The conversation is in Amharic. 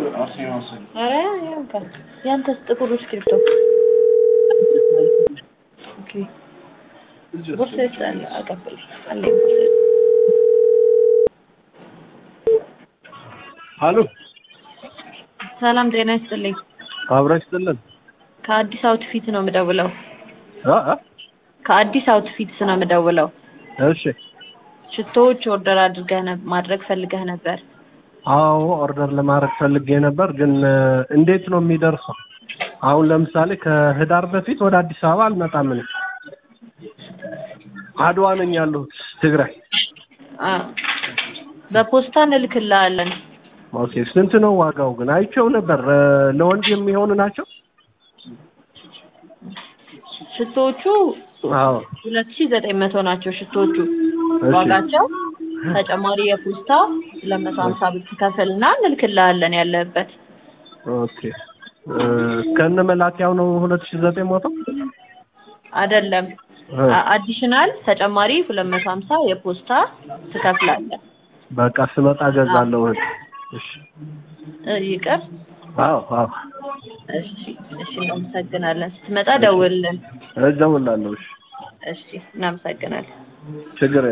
ኧረ ያንተ ያንተስ ጥቁሩ እስክሪብቶ ኦኬ ቦርሳ ውስጥ አለ አቀብል አለኝ ቦርሳ ውስጥ አሎ ሰላም ጤና ይስጥልኝ አብረሽ ጥልን ከአዲስ አውትፊት ነው የምደውለው አ አ ከአዲስ አውትፊትስ ነው የምደውለው እሺ ሽቶዎች ኦርደር አድርገህ ነ- ማድረግ ፈልገህ ነበር አዎ ኦርደር ለማድረግ ፈልጌ ነበር ግን እ፣ እንዴት ነው የሚደርሰው? አሁን ለምሳሌ ከህዳር በፊት ወደ አዲስ አበባ አልመጣም እኔ አድዋ ነኝ ያለሁት ትግራይ። አ በፖስታ እንልክልሃለን ኦኬ ስንት ነው ዋጋው ግን? አይቼው ነበር እ፣ ለወንድ የሚሆኑ ናቸው? ሽቶዎቹ አዎ ሁለት ሺህ ዘጠኝ መቶ ናቸው ሽቶዎቹ እሺ ዋጋቸው ተጨማሪ የፖስታ ሁለት መቶ ሀምሳ ብር ትከፍልና እንልክልሃለን ያለህበት ኦኬ እ፣ ከነ መላኪያው ነው ሁለት ሺህ ዘጠኝ መቶ አይደለም እ፣ አዲሽናል ተጨማሪ ሁለት መቶ ሀምሳ የፖስታ ትከፍላለህ በቃ ስመጣ ገዛለሁ እህት። እሺ እ፣ ይቅር አዎ አዎ እሺ እሺ እናመሰግናለን ስትመጣ ደውልልን እደውላለሁ። እሺ እሺ እናመሰግናለን ችግር